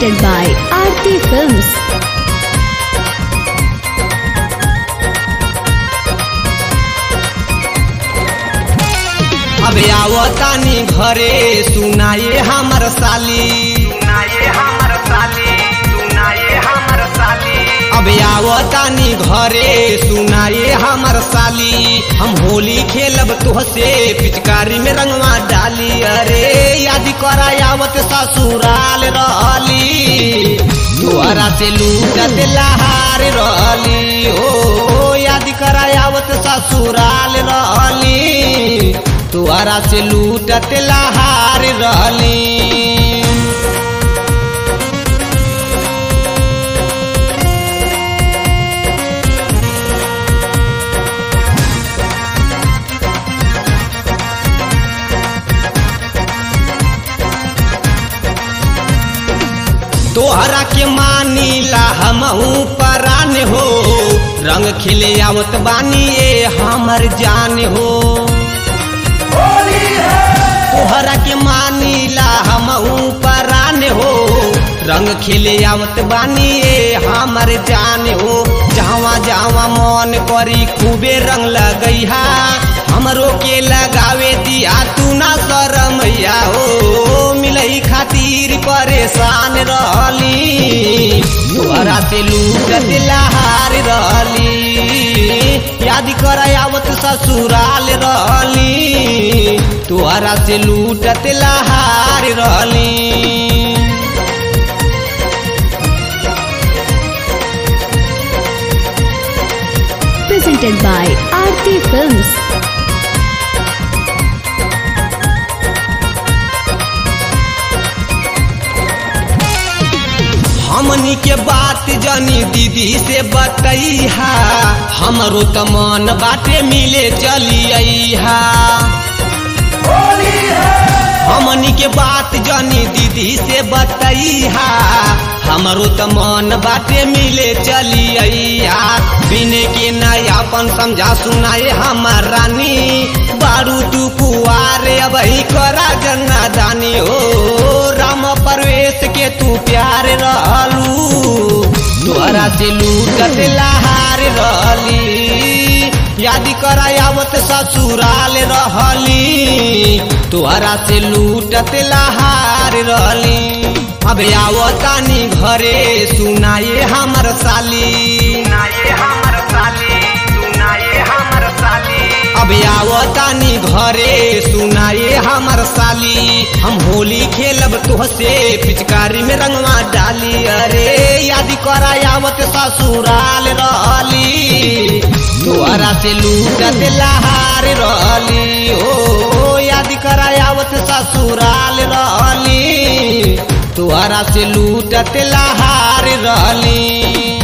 presented by Aarti Films. अब आवतानी घरे सुनाए हमर साली सुनाए हमर साली सुनाए हमर साली अब आवतानी घरे सुनाए हमर साली हम होली खेलब तोहसे पिचकारी में रंगवा डाली अरे याद करा आवत ससुराल रहली तोहरा से लूटत लहार रहली ओ याद करा आवत ससुराल रहली तोहरा से लूटत लहार रहली तोहरा के मानीला हमहू परान हो रंग खिले आवत बानी ए हमर जान हो तोहरा के मानीला हमहू परान हो रंग खिले आवत बानी ए हमर जान हो जहाँ जहाँ मन करी खूबे रंग लगैहा हमरो के लगावे दिया तू ना शरमैया हो मिलई खातिर परेशान रहली तोहरा से लूटत लहार रहली याद कर आवत ससुराल रहली तोहरा से लूटत लहार रहली Presented by Aarti Films. हमनी के बात जानी दीदी से बतैहा हमरो त मन बाटे मिले चलिया हमनी के बात जानी दीदी से बतैहा हमरो त मन बाटे मिले चलिया बिने के नयापन समझा सुनाए हमार रानी बारू तू कुआरे अब करा गन्ना दानी हो राम परवेश के तू प्यार रहलू तोहरा से लूटत लहार रहली याद करा आवत ससुराल रहली तोहरा से लूटत लहार रहली अब आवतानी घरे सुनाए हमर साली सुनाए हमर साली सुनाए हमर साली अब आवतानी घरे सुनाए हमर साली हम होली खेलब तोहसे पिचकारी में रंगवा डाली अरे याद करा आवत ससुराल रहली तोहरा से लूटत लहार रहली ओ याद करा आवत ससुराल रहली तोहरा से लूटत लहार रहली